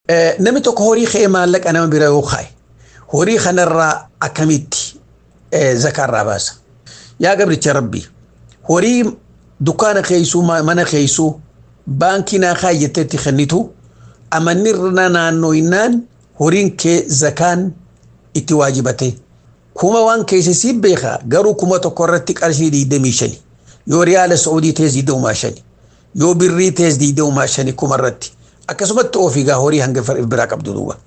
Namni tokko horii kee maallaqa nama bira yoo kaaye horii kanarraa akkamitti zakaarraa baasa. Yaa gabricha rabbii horii dukkaana keessuu mana keessuu baankii naa kaayyateetti kennitu amanni irra naannooyinaan horiin kee zakaan itti waajibate. Kuma waan keessa si beeka garuu kuma tokko irratti qarshii digdamii shani yoo riyaala Saa'udii tees digdamumaa shani yoo birrii tees digdamumaa shani kuma irratti akkasumatti ofiigaa horii hanga biraa qabdu duuba.